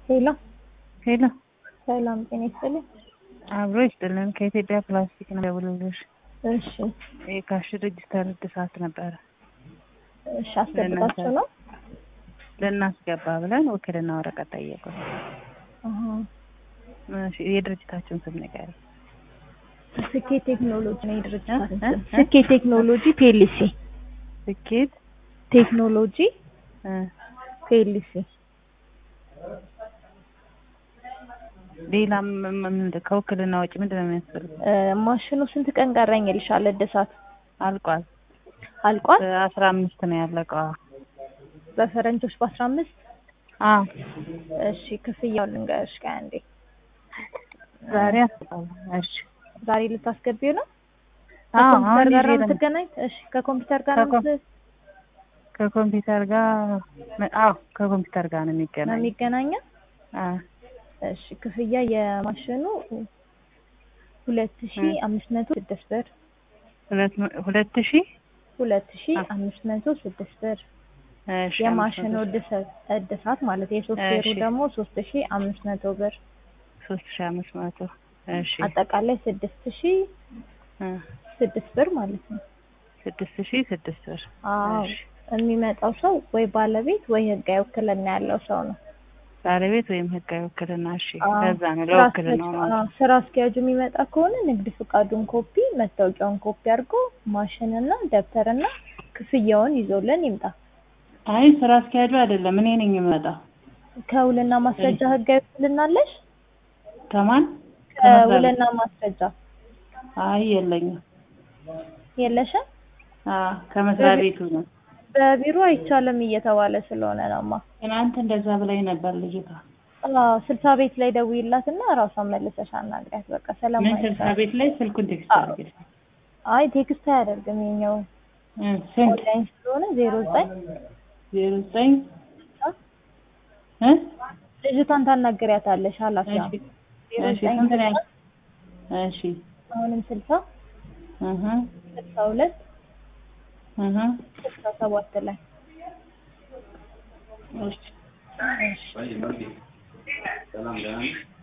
ሄሎ ሄሎ ሰላም ጤና ይስጥልኝ። አብሮ ይስጥልን። ከኢትዮጵያ ፕላስቲክ ነው ደውልልሽ። እሺ የካሽ ሬጅስተር እድሳት ነበረ እሺ አስገብታችሁ ነው? ልናስገባ ብለን ውክልና ወረቀት ጠየቁን። አሃ እሺ፣ የድርጅታችሁን ስም ንገሪኝ። ስኬት ቴክኖሎጂ ነው የድርጅታችን እ? ስም። እ? ስኬት ቴክኖሎጂ ፒኤልሲ ስኬት ቴክኖሎጂ እ፣ ፒኤልሲ ሌላ ም- ም- ከውክልና ውጭ ምንድን ነው የሚያስፈልግ? እ፣ ማሽኑ ስንት ቀን ቀረኝ ይልሻል? እድሳት አልቋል። አልቋል። አስራ አምስት ነው ያለቀው። በፈረንጆች በአስራ አምስት አዎ እሺ ክፍያውን ልንገርሽ ቆይ አንዴ። ዛሬ አስገባለሁ። እሺ ዛሬ ልታስገቢው ነው? አዎ ከኮምፒውተር አሁን ጋር ነው ይዤ ነው የምትገናኝ? እሺ ከኮምፒውተር ጋር ነው ከኮም- የምት- ከኮምፒውተር ጋር አዎ ከኮምፒውተር ጋር ነው ነው የሚገናኝ። የሚገናኘው? አዎ እሺ ክፍያ የማሽኑ ሁለት ሺ አምስት መቶ ስድስት ብር ሁለት መ- ሁለት ሺህ ሁለት ሺ አ- አምስት መቶ ስድስት ብር እሺ የማሽኑ አምስት መቶ እድሰ- እድሳት ማለት የሶፍትዌሩ እሺ። ደግሞ ሶስት ሺ አምስት መቶ ብር ሶስት ሺህ አምስት መቶ እሺ አጠቃላይ ስድስት ሺ እ፣ ስድስት ብር ማለት ነው። ስድስት ሺህ ስድስት ብር አዎ እሺ። የሚመጣው ሰው ወይ ባለቤት ወይ ህጋዊ ውክልና ያለው ሰው ነው። ባለቤት ወይም ህጋዊ ውክልና እሺ አዎ። ለዛ ነው ስራ ለውክልና አስኪያጁ- ማለት አዎ፣ ስራ አስኪያጁ የሚመጣ ከሆነ ንግድ ፍቃዱን ኮፒ፣ መታወቂያውን ኮፒ አድርጎ ማሽንና ደብተርና ክፍያውን ይዞልን ይምጣ። አይ ስራ አስኪያጁ አይደለም እኔ ነኝ የምመጣው ከውልና ማስረጃ ህጋዊ ውክልና አለሽ? ከማን ከመስሪያ ቤት? ከውልና ማስረጃ አይ የለኝም የለሽም? አዎ ከመስሪያ ቤቱ ነው በቢሮ አይቻልም እየተባለ ስለሆነ ነውማ። ትናንት እንደዛ ብላኝ ነበር ልጅቷ አዎ ስልሳ ቤት ላይ ደውይላትና ራሷን መልሰሽ አናግሪያት። በቃ ምን ሰላማዊ ስልሳ ቤት ላይ ስልኩን ቴክስት አዎ። አድርጌ አይ ቴክስት አያደርግም የኛው እ፣ ስንት ኦንላይን ስለሆነ ዜሮ ዘጠኝ ዜሮ ዘጠኝ እ ልጅቷን ታናግሪያታለሽ ኃላፊዋ እሺ ዜሮ እሺ ዘጠኝ ስንት ነው ያልኩት? እሺ አሁንም ስልሳ እህ ስልሳ ሁለት እህ ስልሳ ሰባት ላይ እሺ እሺ